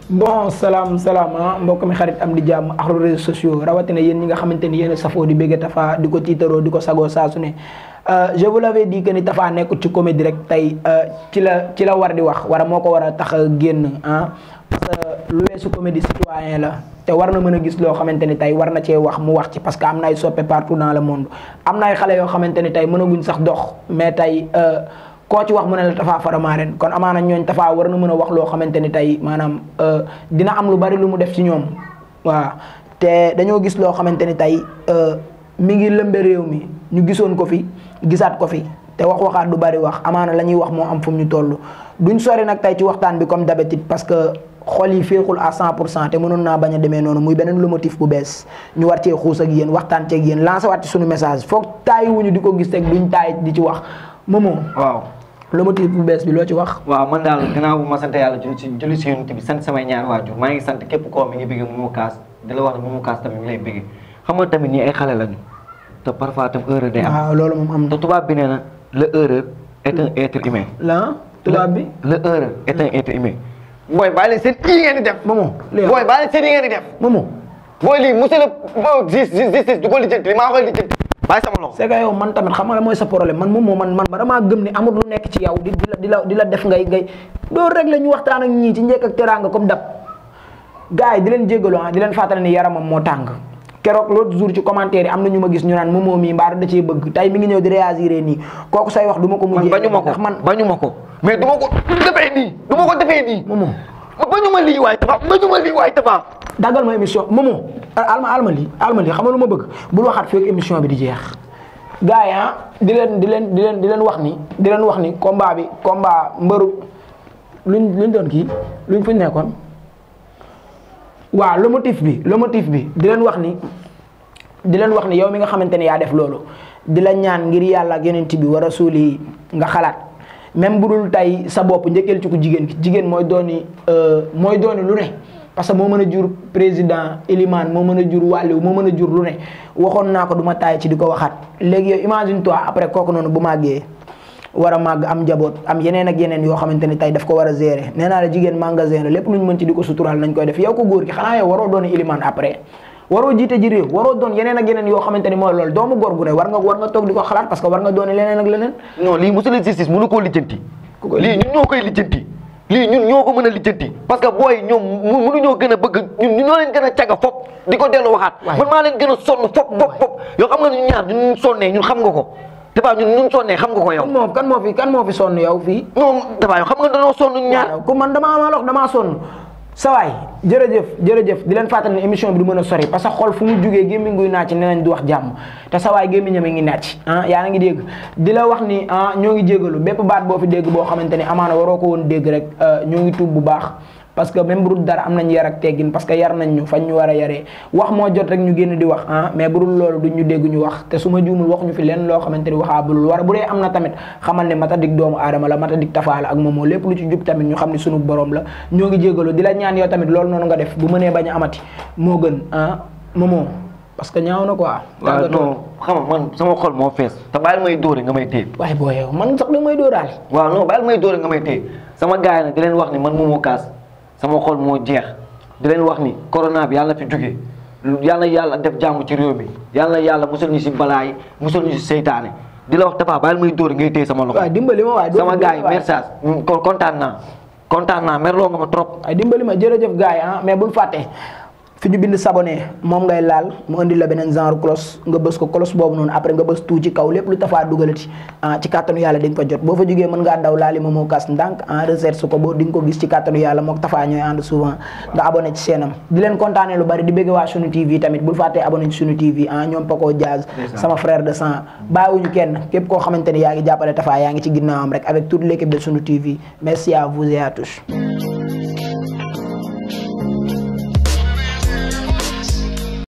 bon salaam salaam ah mbokk mi xarit am di jàmm ak réseaux sociaux rawatina yéen ñi nga xamante ni yéen a safoo di bëgg Tafa di ko tiitaroo di ko sagoo saa su ne je vous l'avais dit que ni Tafa nekkul ci comédie rek tey ci la ci la war di wax wala moo ko war a tax a génn ah parce que lu weesu comédie citoyen la te war na mën a gis loo xamante ni tey war na cee wax mu wax ci parce que am na ay soppe partout dans le monde am na ay xale yoo xamante ni tey mënaguñ sax dox mais tey koo ci wax mu ne la Tafa Faramareen kon amaana ñooñ Tafa war na mën a wax loo xamante ni tey maanaam dina am lu bari lu mu def ci ñoom waaw te dañoo gis loo xamante ni tey mi ngi lëmbe réew mi ñu gisoon ko fi gisaat ko fi te wax waxaat du bari wax amaana la ñuy wax moo am fu mu ñu toll duñ sori nag tey ci waxtaan bi comme d'habitude parce que xol yi féexul à 100 pour cent te mënoon naa bañ a demee noonu muy beneen lu motif bu bees ñu war cee xuus ak yéen waxtaan ceeg yéen lancé waat ci suñu message foog taayi wuñu di ko gis rek duñ taay di ci wax moomoo waaw le motif bu bees bi loo ci wax. waaw man daal gannaaw bu ma sant yàlla julli si julli si yonent bi sant samay ñaar waajur maa ngi sant képp koo mi ngi bëgg Momo Cash di la wax ne Momo Cash tamit mi ngi lay bëgg xam nga tamit ñii ay xale lañu te parfois tam erreur day am. waaw loolu moom am te tubaab bi nee na le erreur est un être humain. la tubaab bi. le erreur est un être humain. booy bàyyi leen seen yi ngeen di def. Momo léegi booy bàyyi leen seen yi ngeen di def. Momo. booy lii monsieur le justice justice du ko lijjanti maa koy lijjanti. bàyyi sama loxo. c'est que yow man tamit xam nga mooy sa problème man moom man man damaa gëm ni amul lu nekk ci yow di di la di la di la def ngay ngay doo rek la ñu waxtaan ak ñii ci njëkk ak teraanga comme dab gars yi di leen jéggalu ah di leen fàttali ni yaramam moo tàng keroog l'autre jour ci commentaire yi am na ñu ma gis ñu naan moomoo mii mbaa da cee bëgg tey mi ngi ñëw di réagir nii kooku say wax du ma ko man mujjee bañu ma ko ndax man bañu ma ko mais du ma ko defee nii du ma ko defee nii. moomoo bañu ma lii waay Tafa bañu ma lii waay Tafa. daggal ma émission moomoo alma alma lii alma lii xam nga lu ma bëgg bul waxaat fekk émission bi di jeex gars yi ah di leen di leen di leen di leen wax ni di leen wax ni combat bi combat mbëru luñ luñ doon kii luñ fuñ nekkoon waaw le motif bi le motif bi di leen wax ni di leen wax ni yow mi nga xamante ne yaa def loolu di la ñaan ngir yàlla ak yonent bi wa rasuuli yi nga xalaat même bu dul tey sa bopp njëkkeel ci ku jigéen ki jigéen mooy dooni mooy dooni lu ne parce que moo mën a jur président Elimane moo mën a jur wàlliw moo mën a jur lu ne waxoon naa ko du ma taay ci di ko waxaat léegi yow imagine toi après kooku noonu bu màggee war a màgg am njaboot am yeneen ak yeneen yoo xamante ni tey daf ko war a gérer nee naa la jigéen magasin la lépp lu ñu mën ci di ko suturaal nañ koy def yow ko góor gi xanaa yow waroo doon Elimane après waroo jiite ji réew waroo doon yeneen ak yeneen yoo xamante ni mooy loolu doomu góor gu ne war nga war nga toog di ko xalaat parce que war nga doon leneen ak leneen non lii monsieur le justice mënu koo lijjanti. Ku koy lii ñun ñoo koy lijjanti. lii ñun ñoo ko mën a lijjanti. parce que booy ñoom mu mënuñoo gën a bëgg ñun ñu ñoo leen gën a caga fop di ko dellu waxaat. Waay. man maa leen gën a sonn fop fop fop yoo xam nga ñun ñaar ñun ñu sonnee ñun xam nga ko. Tafa ñun ñun sonnee xam nga ko yow. kan moo kan moo fi kan moo fi sonn yow fii non Tafa yow xam nga dañoo sonn ñun ñaar. waaw ku man damaa maa lox damaa sonn sawaay jërëjëf jërëjëf di leen fàttali ne émission bi du mën a sori parce que xol fu mu jugee gémmiñ guy naaj nee nañ du wax jàmm te sawaay gémmiñam a ngi naaj ah yaa ngi dégg di la wax ni ah ñoo ngi jégalu bépp baat boo fi dégg boo xamante ni amaana waroo ko woon dégg rek ñoo ngi tuub bu baax parce que même bu dul dara am nañ yar ak teggin parce que yar nañ ñu fañ ñu war a yaree wax moo jot rek ñu génn di wax ah mais bu dul loolu duñ ñu dégg ñu wax te su ma juumul wax ñu fi leen loo xamante ni waxaa bulul war bu dee am na tamit xamal ne matadik doomu aadama la matadik Tafa la ak moomoo lépp lu ci jub tamit ñu xam ni sunu borom la ñoo ngi jégalu di la ñaan yow tamit loolu noonu nga def bu mënee bañ a amati moo gën ah moomoo parce que ñaaw na quoi. waaw non xam nga man sama xol moo fees te bàyyil may dóore nga may téye. waaye boo yow man sax da may dóoraale. waaw non bàyyil may dóore nga may téye sama gars yi nag di leen wax ni man Momo Cash sama xol moo jeex di leen wax ni corona bi yàlla na fi jóge yàlla yàlla def jàmm ci réew mi yàlla yàlla musal ñu si balaa yi musal ñu si seytaane di la wax Tafa bàyyil may dóore ngay téye sama loxo. waaw dimbali ma waaye. sama gars yi message kon kontaan naa kontaan naa merloo nga ma trop. ay dimbali ma jërëjëf gars yi ah mais bul fàtte fi ñu bind s'abonner moom ngay laal mu indi la beneen genre cloche nga bës ko cloche boobu noonu après nga bës tout ci kaw lépp lu Tafa dugalati ah ci kàttanu yàlla di nga fa jot boo fa jógee mën ngaa daw laali Momo Cash ndànk en recherche ko boo di nga ko gis ci kàttanu yàlla mook Tafa ñooy ànd souvent nga abonné ci seenam di leen kontaanee lu bari di bëgg waa sunu TV tamit bul fàttee abonné ci sunu TV ah ñoom Paco Diaz sama frère de sang bàyyiwuñu kenn képp koo xamante ni yaa ngi jàppale Tafa yaa ngi ci ginnaawam rek avec toute l'équipe de sunu TV merci à vous et à tous